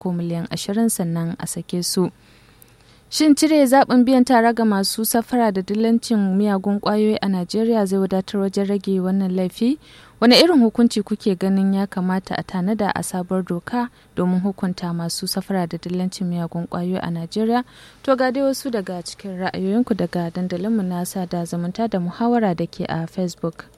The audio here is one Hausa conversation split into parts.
ko miliyan ashirin sannan a sake su. Shin cire zaɓin biyan tara ga masu safara da dillancin miyagun ƙwayoyi a Najeriya zai wadatar wajen rage wannan laifi? Wane irin hukunci kuke ganin ya kamata a tanada a sabuwar doka domin hukunta masu safara da dillancin miyagun ƙwayoyi a Najeriya? To ga dai wasu daga cikin ra'ayoyinku daga dandalinmu na da zumunta da muhawara da ke a Facebook.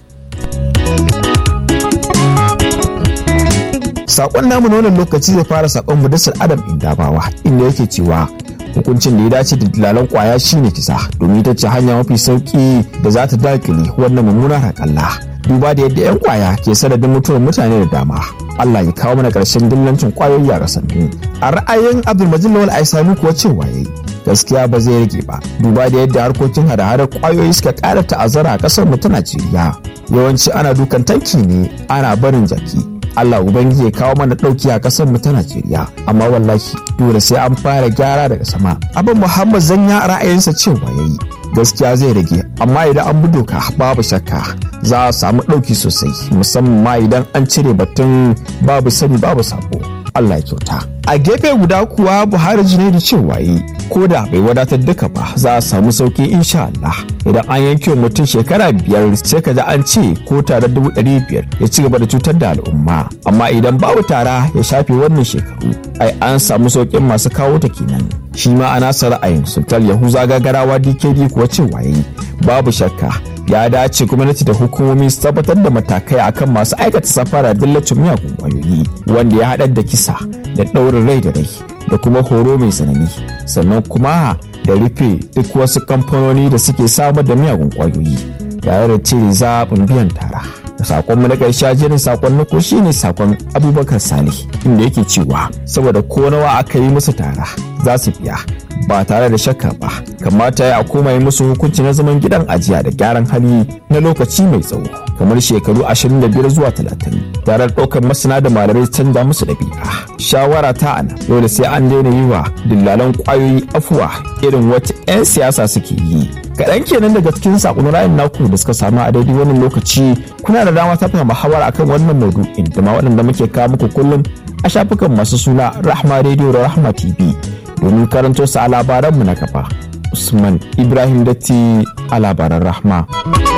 Sakon namu na wannan lokaci zai fara sakon Mudassir Adam Indabawa inda yake cewa hukuncin da ya dace da dalalan kwaya shine kisa domin ita ce hanya mafi sauki da za ta dakile wannan mummunar hakalla duba da yadda 'yan kwaya ke sanadin mutuwar mutane da dama Allah ya kawo mana ƙarshen dillancin kwayoyi a ƙasar a ra'ayin Abdulmajid Lawal Aisani kuwa cewa yayi gaskiya ba zai rage ba duba da yadda harkokin hada-hadar kwayoyi suka ƙara ta'azzara a ƙasar mu ta Najeriya yawanci ana dukan tanki ne ana barin jaki Allah Ubangiji ya kawo mana ɗauki a ƙasar mu ta Najeriya amma wallahi dole sai an fara gyara daga sama abin Muhammad Zanya ra'ayinsa cewa yayi gaskiya zai rage amma idan an bi doka babu shakka za a samu ɗauki sosai musamman ma idan an cire batun babu sani babu sabo Allah ya kyauta a gefe guda kuwa Buhari Junaidu cewa yi ko da bai wadatar duka ba za a samu sauki insha Allah idan an yanke wa mutum shekara biyar sai ka ji an ce ko tare dubu ɗari biyar ya ci gaba da cutar da al'umma amma idan babu tara ya shafe wannan shekaru ai an samu sauƙin masu kawo ta kenan shi ma a nasa ra'ayin sultan yahuza gagarawa dkd kuwa cewa yi babu shakka ya dace gwamnati da hukumomi su tabbatar da matakai akan masu aikata safara dillacin miyagun kwayoyi wanda ya haɗar da kisa da ɗaurin rai da rai da kuma horo mai tsanani sannan kuma da rufe duk wasu kamfanoni da suke samar da miyagun kwayoyi tare da cire zaɓin biyan tara sakon mu na ƙarshe jerin sakon na ko shine sakon abubakar salih inda yake cewa saboda ko nawa aka yi musu tara za su biya ba tare da shakka ba kamata ya koma yi musu hukunci na zaman gidan ajiya da gyaran hali na lokaci mai tsawo kamar shekaru 25 zuwa 30 tare da ɗaukar masana da malamai canza musu ɗabi'a shawara ta ana dole sai an daina yi wa dillalan ƙwayoyi afuwa irin wata 'yan siyasa suke yi kaɗan kenan daga cikin saƙon ra'ayin naku da suka samu a daidai wannan lokaci kuna da dama ta fahimta muhawara akan wannan maudu'in da ma waɗanda muke kawo muku kullum a shafukan masu suna rahma radio da rahma tv domin karanto su a labaranmu na kafa usman ibrahim datti a labaran rahma